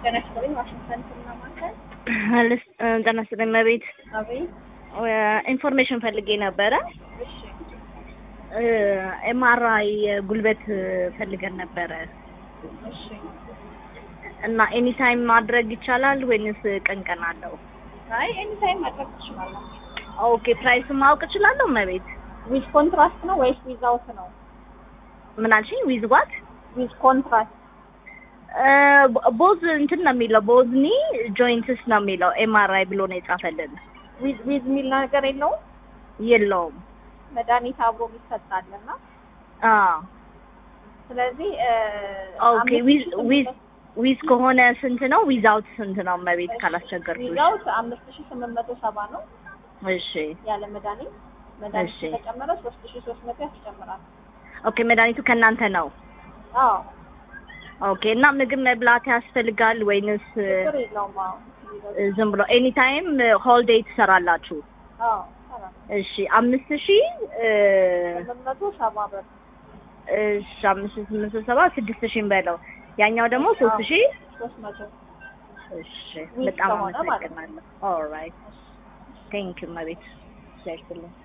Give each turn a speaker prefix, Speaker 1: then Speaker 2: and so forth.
Speaker 1: ጤና ይስጥልኝ። ዋሽንግተን ህክምና ማዕከል።
Speaker 2: ጤና ይስጥልኝ እመቤት።
Speaker 1: አቤት።
Speaker 2: ኢንፎርሜሽን ፈልጌ ነበረ።
Speaker 1: እሺ።
Speaker 2: ኤምአርአይ ጉልበት ፈልገን ነበረ
Speaker 1: እሺ።
Speaker 2: እና ኤኒ ታይም ማድረግ ይቻላል ወይንስ ቀን ቀን አለው?
Speaker 1: አይ ኤኒ ታይም ማድረግ ትችላላችሁ።
Speaker 2: ኦኬ ፕራይስ ማወቅ እችላለሁ እመቤት?
Speaker 1: ዊዝ ኮንትራስት ነው ወይስ ዊዛውት ነው?
Speaker 2: ምን አልሽኝ? ዊዝ ዋት?
Speaker 1: ዊዝ ኮንትራስት
Speaker 2: ቦዝ እንትን ነው የሚለው ቦዝኒ ጆይንትስ ነው የሚለው ኤምአርአይ ብሎ ነው የጻፈልን።
Speaker 1: ዊዝ ዊዝ የሚል ነገር የለውም።
Speaker 2: የለውም።
Speaker 1: መድኃኒት አብሮ ይሰጣልና
Speaker 2: አዎ
Speaker 1: ስለዚህ
Speaker 2: ኦኬ ዊዝ ዊዝ ዊዝ ከሆነ ስንት ነው? ዊዛውት ስንት ነው እመቤት ካላስቸገርኩሽ?
Speaker 1: ዊዛውት አምስት ሺህ ስምንት መቶ ሰባ ነው
Speaker 2: እሺ
Speaker 1: ያለ መድኃኒት መድኃኒት
Speaker 2: እሺ።
Speaker 1: ተጨመረ ሶስት ሺህ ሶስት መቶ ያስጨምራል።
Speaker 2: ኦኬ መድኃኒቱ ከእናንተ ነው?
Speaker 1: አዎ
Speaker 2: ኦኬ እና ምግብ መብላት ያስፈልጋል ወይንስ
Speaker 1: ችግር የለውም። አዎ
Speaker 2: እ፣ ዝም ብሎ ኤኒ ታይም ሆል ዴይ ትሰራላችሁ?
Speaker 1: አዎ ይሰራል።
Speaker 2: እሺ አምስት ሺህ እ፣
Speaker 1: ስምንት መቶ ሰባ ብር
Speaker 2: እሺ አምስት ሺህ ስምንት መቶ ሰባ ስድስት ሺህ በለው ያኛው ደግሞ ሶስት ሺህ
Speaker 1: ሶስት መቶ
Speaker 2: እሺ
Speaker 1: ዊዝ
Speaker 2: በጣም
Speaker 1: ከሆነ ማለት ነው።
Speaker 2: አመሰግናለሁ። ኦልራይት ቴንክ ዩ እመቤት። እግዚአብሔር ይስጥልኝ።